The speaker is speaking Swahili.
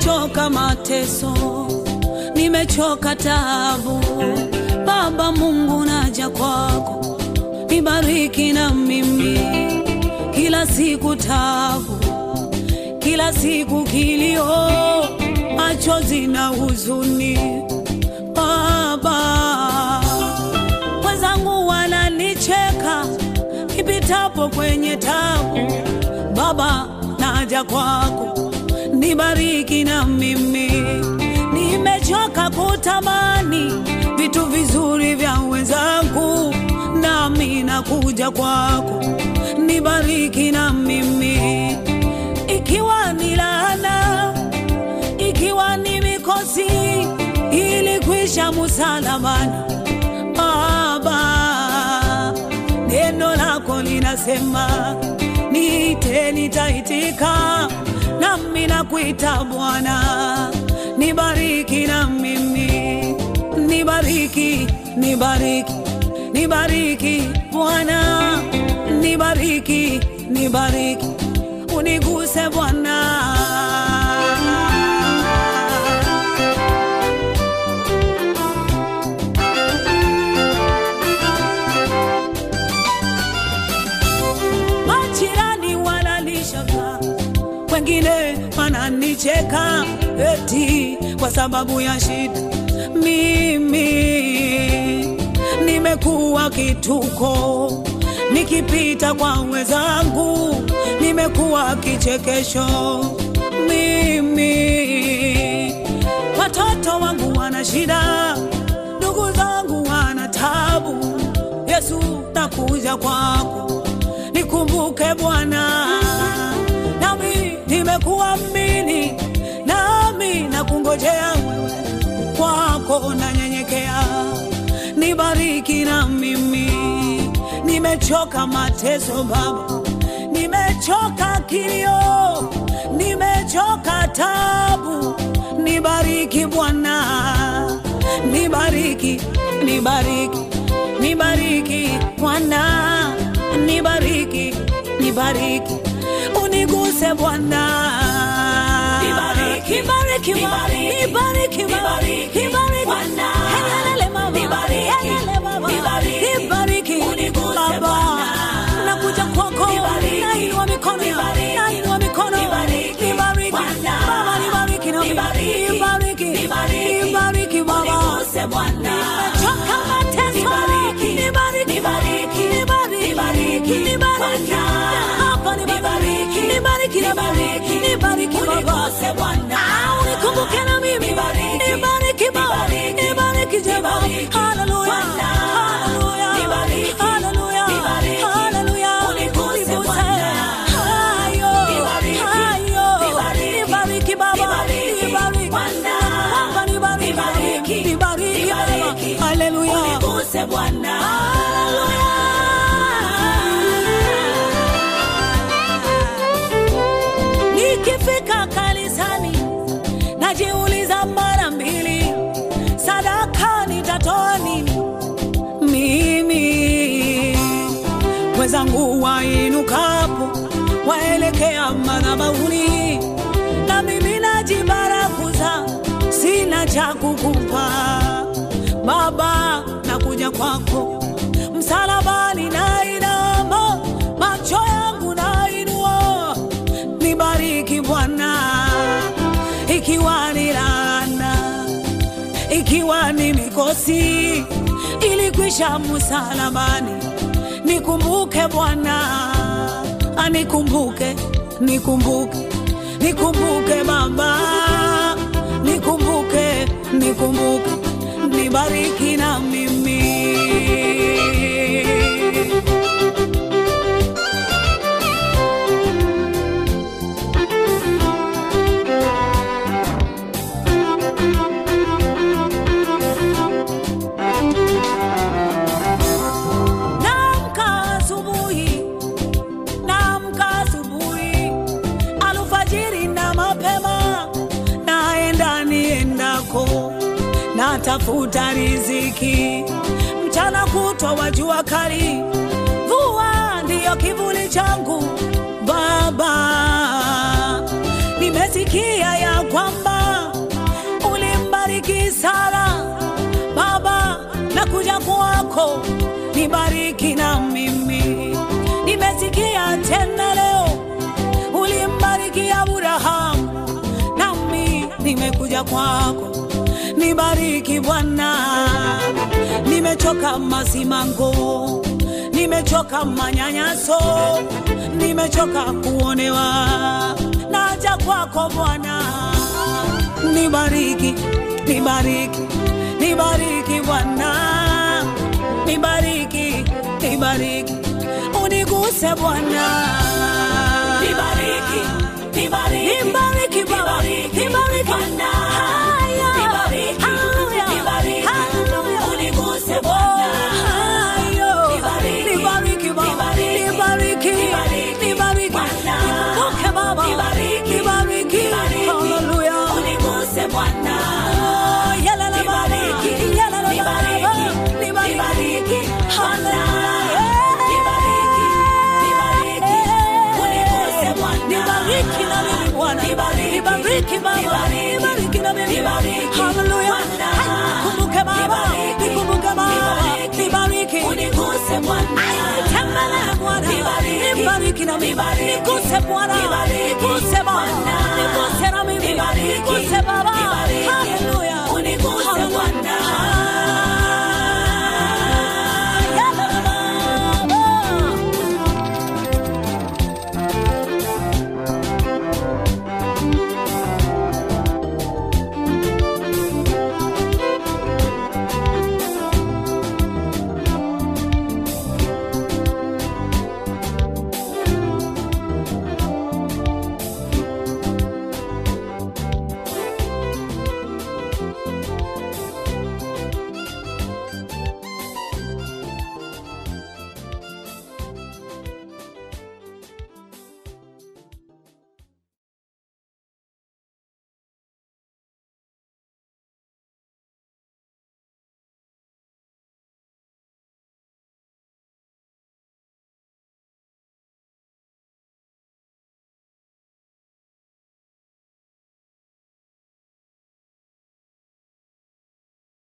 nimechoka mateso, nimechoka taabu. Baba Mungu, naja kwako, nibariki na mimi, kila siku taabu, kila siku kilio, machozi na huzuni. Baba, wenzangu wananicheka nipitapo kwenye tabu. Baba, naja kwako, nibariki na mimi, nimechoka kutamani vitu vizuri vya wenzangu, nami nakuja kwako, nibariki na mimi, ikiwa ni laana, ikiwa ni mikosi, ili kwisha msalabani. Baba, neno lako linasema niite, nitaitika, nami nakuita Bwana, nibariki na mimi, nibariki, nibariki, nibariki Bwana, nibariki, nibariki, uniguse Bwana. Majirani wananishaka, wengine wananicheka eti kwa sababu ya shida. Mimi nimekuwa kituko, nikipita kwa wenzangu nimekuwa kichekesho. Mimi watoto wangu wana shida, ndugu zangu wana tabu. Yesu, nakuja kwako nikumbuke Bwana, nami nimekuamini, nami nakungojea wewe, kwako nanyenyekea, nibariki na mimi, nimechoka mateso Baba, nimechoka kilio, nimechoka tabu, nibariki Bwana, nibariki, nibariki, nibariki Bwana, nibariki, nibariki, uniguse Bwana, Nibariki, nibariki, nibariki, nibariki, nibariki, nibariki, Bwana. Helele mama, Nibariki, helele baba, nibariki, nibariki, uniguse Baba, Bwana. nakuja kwako, Nibariki, nainua mikono, nibariki, nainua mikono, nibariki, nibariki, Bwana. Baba, nibariki, na- Nibariki, nibariki, nibariki, nibariki, Baba. uniguse Bwana. Nimechoka mateso, Nibariki, nibariki, nibariki, nibariki, nibariki, nibariki, Bwana. hapa nibariki, Nibariki, nibariki, nibariki, nibariki, Baba. uniguse Bwana. Ah, unikumbuke na mimi, Nibariki, nibariki, Baba, nibariki, nibariki, Jehova. nibariki, Haleluya, Bwana. haleluya, Nibariki, haleluya, nibariki, haleluya, uniguse uniguse. Bwana. Hayo, Nibariki, hayo, nibariki, nibariki, Baba, nibariki, nibariki, Bwana. Baba, nibariki, Nibariki, nibariki, Baba. nibariki, Haleluya. uniguse Bwana. Nikifika kanisani najiuliza mara mbili, sadaka nitatoa nini? Mimi wenzangu wainukapo waelekea madhabahuni, na mimi najibarakuza, sina cha kukupa Baba, nakuja kwako msalabani, nainama macho yangu nainua, nibariki Bwana, ikiwa ni laana, ikiwa ni mikosi, ilikwisha msalabani, nikumbuke Bwana, anikumbuke, nikumbuke, nikumbuke Baba, nikumbuke, nikumbuke, nibariki na mimi. Naamka asubuhi, naamka asubuhi, alfajiri na mapema, naenda niendako, natafuta riziki, mchana kutwa wa jua kali, mvua ndiyo kivuli changu. Baba, nimesikia ya kwamba kwako, nibariki na mimi. Nimesikia tena leo ulimbariki Abrahamu, nami nimekuja kwako, nibariki Bwana. Nimechoka masimango, nimechoka manyanyaso, nimechoka kuonewa, naja kwako Bwana, nibariki, nibariki, nibariki Bwana, nibariki, nibariki, uniguse Bwana, Nibariki, nibariki, nibariki Baba, nibariki, nibariki Bwana. Haya, Nibariki, haleluya, nibariki, haleluya. uniguse Oh, Bwana. hayo. Nibariki, Nibariki Baba, nibariki, nibariki, nibariki, nibariki. Bwana. Nikumbuke Baba, Nibariki, nibariki, nibariki, haleluya. uniguse Bwana. Oh, yalala Baba, Nibariki, yalala Baba, nibariki, nibariki, nibariki, Bwana. haleluya. Nibariki, nibariki, uniguse Bwana. Nibariki na mimi Bwana, Nibariki, nibariki Baba, nibariki, nibariki na mimi nibariki, haleluya. Bwana. Nikumbuke Baba, Nibariki, nikumbuke Baba, nibariki, nibariki. uniguse Bwana. Tembelea Bwana, Nibariki, nibariki na mimi, nibariki, niguse Bwana, nibariki, niguse